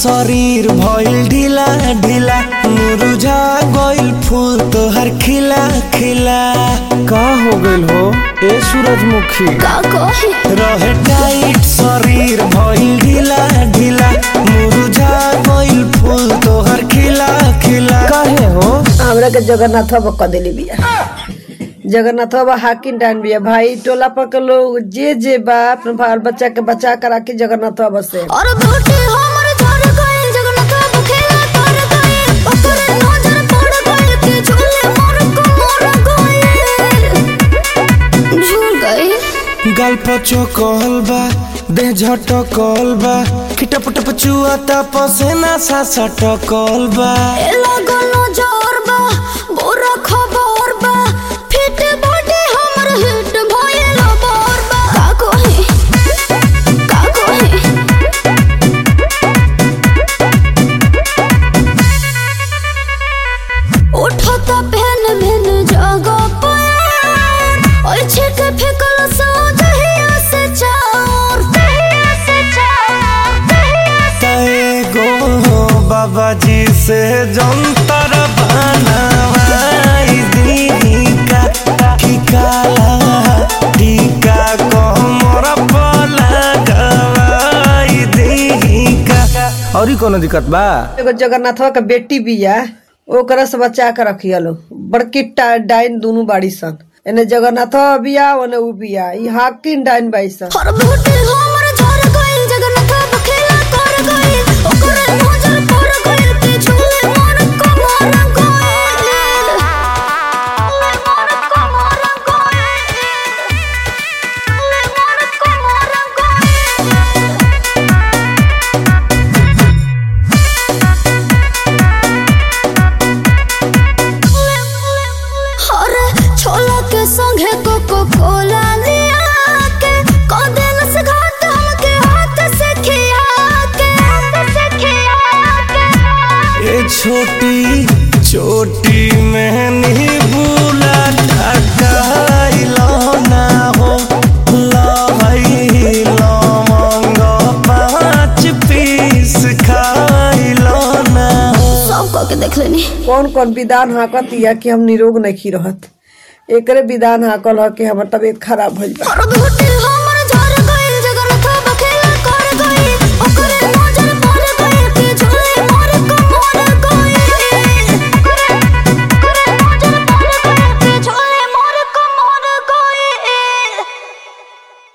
शरीर भइल ढीला ढीला मुरझा गइल फूल तोहर खिला खिला का हो गइल हो ए सूरजमुखी का कहे रहे टाइट शरीर भइल ढीला ढीला मुरझा गइल फूल तोहर खिला खिला काहे हो हमरा के जगन्नाथ बाबा क देली बिया जगन्नाथ बाबा हाकिम डान बिया भाई टोला पर के लोग जे जे बा अपने बाल बच्चा के बचा कर राखी जगन्नाथ बाबा से और बेटी हमर झड़ गइल जगन्नाथ बाबू खेला कर गइल ओकरे नजर पड़ गइल के झूले मोर को मोर गइल झूल गइल गाल पचो कहल बा देह झटकल बा खिटप टप चुआता पसेना सा सटकल बा ए लगल नजर बा बुरा खबर बा फिट बॉडी हमर हिट भइल बोर बा का कहे का कहे उठता पहन मैन जगह पर और छिक फेकल सो दहिया से चार दहिया से चार दहिया से तय गो बाबा जी से जंतर बनवाई दी का ठिकाला टीका कमर पर लगवाई दी का और ही कोनो दिक्कत बा एगो जगन्नाथ बाबा के बेटी बिया ओकरा से बचा के रखिया लो बड़की टा- डाइन दोनों बाड़ी सन एने जगन्नाथ बाबा बिया ओने उ बिया ई हाकिम डाइन बाई सन हर बेटी हमर झड़ गइल जगन्नाथ बाबू खेला कर गइल ओकरे नजर पड़ गइल के झूले मोर को मोर गइल मोर को मोर गइल मोर को मोर अरे छोला के संगे कोको कोला लिया के कदेल से घाट हमके हाथ से खिया के हाथ से खिया के ये छोटी छोटी मैंने भूला ढकाइलो ना हो लहई लवंग पाँच पीस खाइलो ना हो सब कह के देख लेनी कौन कौन विधान हाकत या कि हम निरोग नहीं रहत एकरे विधान हाकल ह कि हमर तबीयत खराब भइल बा और बेटी